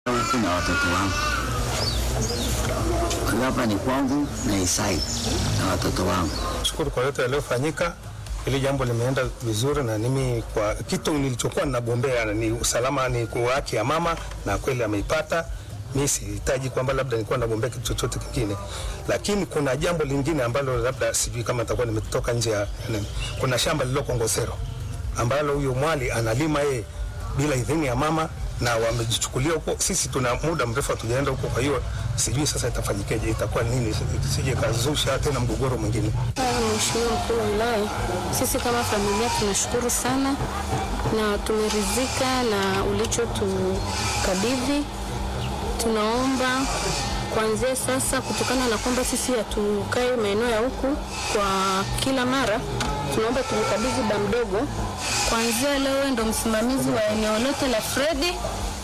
huku na watoto wangu. Kwa hiyo hapa ni kwangu na Isai na watoto wangu. Shukuru kwa yote yaliyofanyika. Hili jambo limeenda vizuri, na mimi kwa kitu nilichokuwa ninagombea ni usalama, ni kwa haki ya mama, na kweli ameipata. Mi sihitaji kwamba labda nilikuwa nagombea kitu chochote kingine, lakini kuna jambo lingine ambalo labda sijui kama nitakuwa nimetoka nje ya nini. Kuna shamba lililoko Ngosero ambalo huyo mwali analima yeye bila idhini ya mama na wamejichukulia huko. Sisi tuna muda mrefu hatujaenda huko, kwa hiyo sijui sasa itafanyikeje, itakuwa nini, sije kazusha tena mgogoro mwingine. Mheshimiwa mkuu wa wilaya, sisi kama familia tunashukuru sana na tumeridhika na ulichotukabidhi. Tunaomba kuanzia sasa, kutokana na kwamba sisi hatukai maeneo ya huku kwa kila mara, tunaomba tumkabidhi ba mdogo. Kuanzia leo ndo msimamizi wa eneo lote la Fredi.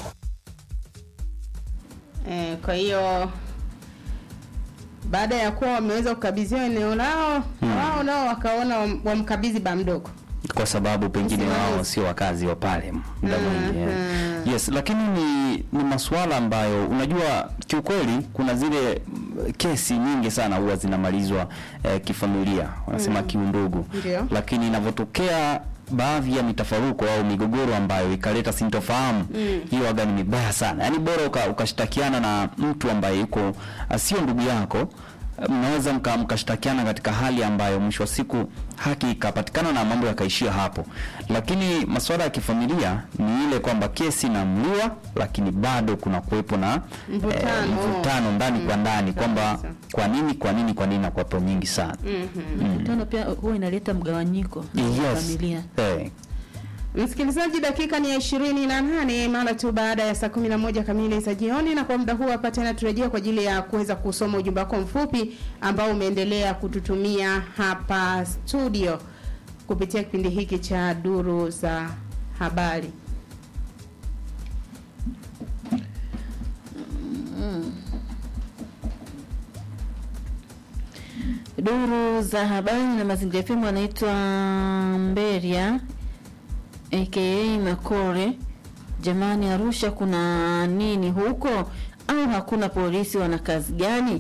Eh, kwa hiyo baada ya kuwa wameweza kukabidhiwa eneo lao wao nao wakaona wam- wamkabidhi ba mdogo. kwa sababu pengine Msimamizi. wao sio wakazi wa pale muda mwingi eh. Mhm. yes lakini ni, ni masuala ambayo unajua kiukweli kuna zile mm, kesi nyingi sana huwa zinamalizwa eh, kifamilia wanasema kiundugu Ndio. lakini inavyotokea baadhi ya mitafaruko au migogoro ambayo ikaleta sintofahamu hiyo waga ni mibaya sana yaani bora uka- ukashtakiana na mtu ambaye yuko ah, sio ndugu yako mnaweza mka- mkashtakiana katika hali ambayo mwisho wa siku haki ikapatikana na mambo yakaishia hapo lakini masuala ya kifamilia ni ile kwamba kesi inaamliwa lakini bado kuna kuwepo na Mvutano. mvutano ndani kwa ndani kwamba kabisa. kwa nini kwa nini kwa nini na kuwepo nyingi sana Mvutano pia huwa inaleta mgawanyiko wa yes. familia. Eh, Msikilizaji, dakika ni ya ishirini na nane mara tu baada ya saa kumi na moja kamili za jioni, na kwa muda huu hapa tena turejea kwa ajili ya kuweza kusoma ujumbe wako mfupi ambao umeendelea kututumia hapa studio kupitia kipindi hiki cha duru za habari. Duru za habari na mazingira FM anaitwa Mberia aka Makore. Jamani, Arusha kuna nini huko au hakuna polisi? Wana kazi gani?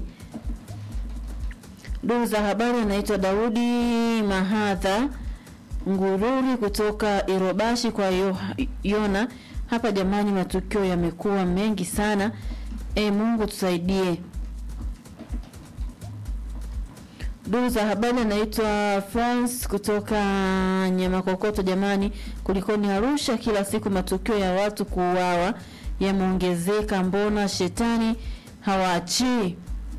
Duru za habari anaitwa Daudi Mahadha Ngururi kutoka Irobashi kwa yo, Yona hapa. Jamani, matukio yamekuwa mengi sana. E, Mungu tusaidie. Duru za habari anaitwa France kutoka Nyamakokoto. Jamani, kulikoni Arusha? Kila siku matukio ya watu kuuawa yameongezeka, mbona shetani hawaachii?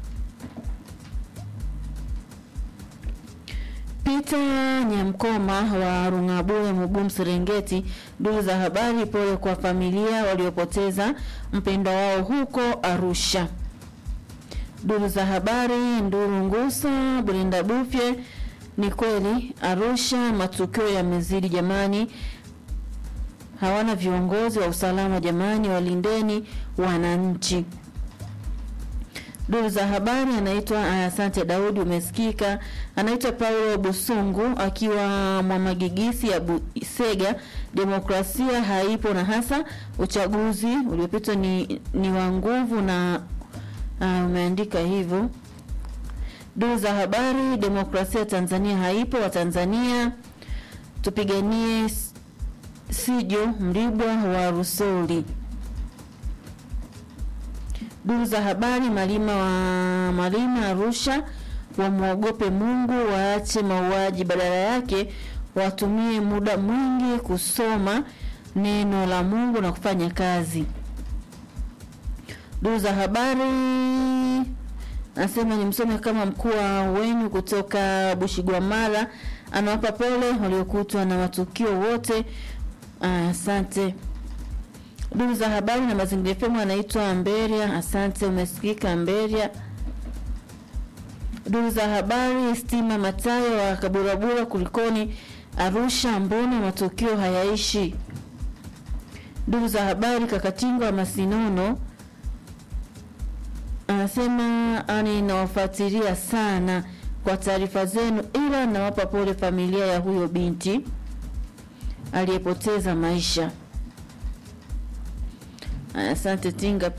Peter Nyamkoma wa Rungabule Mugumu Serengeti. Duru za habari, pole kwa familia waliopoteza mpendwa wao huko Arusha. Duru za habari, Nduru Ngusa, Brenda Bufye. Ni kweli Arusha matukio yamezidi jamani, hawana viongozi wa usalama jamani, walindeni wananchi. Duru za habari anaitwa aya, asante Daudi, umesikika. Anaitwa Paulo Busungu akiwa Mwamagigisi ya Busega. Demokrasia haipo na hasa uchaguzi uliopita ni, ni wa nguvu na uh, umeandika hivyo. Duru za habari, demokrasia Tanzania haipo. Watanzania tupiganie s- Sijo Mribwa wa Rusoli. Duru za habari, Malima wa Malima Arusha wamwogope Mungu, waache mauaji, badala yake watumie muda mwingi kusoma neno la Mungu na kufanya kazi. Duru za habari anasema ni msome kama mkuu wa wenyu kutoka Bushigwamala anawapa pole waliokutwa na matukio wote. Ah, Asante. Duru za habari na mazingira FM anaitwa Mberia. Asante, umesikika Mberia. Duru za habari, Stima Matayo wa Kaburabura, kulikoni Arusha, mbona matukio hayaishi? Duru za habari, Kakatingo wa Masinono anasema ani nawafuatilia sana kwa taarifa zenu, ila nawapa pole familia ya huyo binti aliyepoteza maisha. Aya, Asante Tinga